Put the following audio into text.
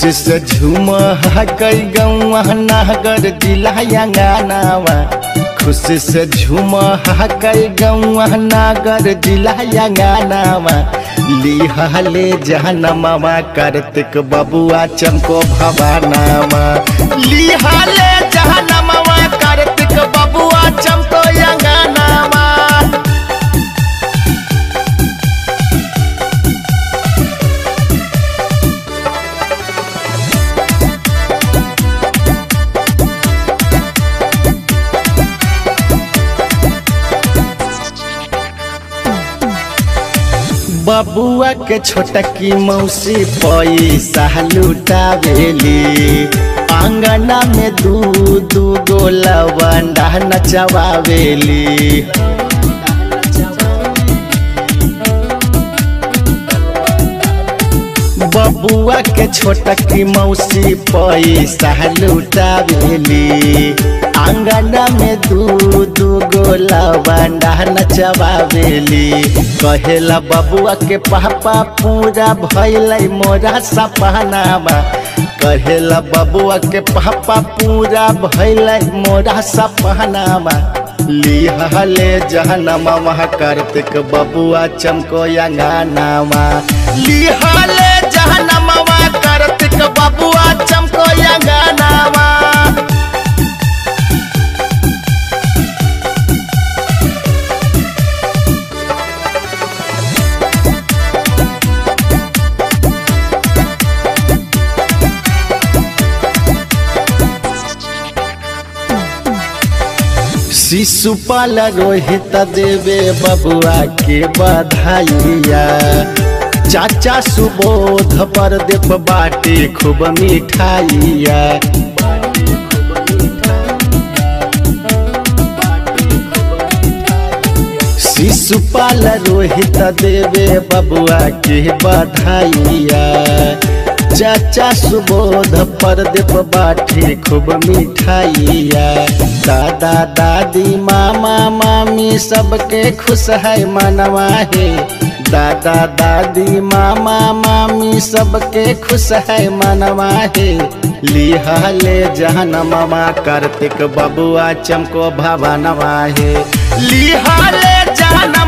खुशी से झूम कई गौआ नागर जिला अंगनावा खुशी से झूम कई गौआ नागर जिला अंगनावा लिहाले जहनमावा कार्तिक बबुआ चमको भवानावा लिहाले जहनमावा कार्तिक बबुआ चमको अंगनावा बबुआ के छोटकी मौसी पैसा लुटावेली आंगना में दू दू गो लवंडा नचवावेली बबुआ के छोटकी मौसी पैसा लुटावेली आंगना में दू दू गो लवंडा नचवावेली कहेला बबुआ के पापा पूरा भैल मोरा सपनामा कहेला बबुआ के पापा पूरा भैल मोरा सपनामा लिहले जहनमा वहाँ कार्तिक बबुआ चमको अंगनामा लिहले जहनमा वहाँ कार्तिक बबुआ चमको अंगनामा शिशुपाल रोहित देवे बबुआ के बधाइया चाचा सुबोध पर देव बाटे खूब मिठाइया शिशुपाल रोहित देवे बबुआ के बधाइया चाचा सुबोध पर देव बाटे खूब मिठाइया दादा दादी मामा मामी सबके खुश है मनवा है दादा दादी मामा मामी सबके खुश है मनवा है लिहले जहन मामा कार्तिक बबुआ चमको भवनवा है लिहले जहन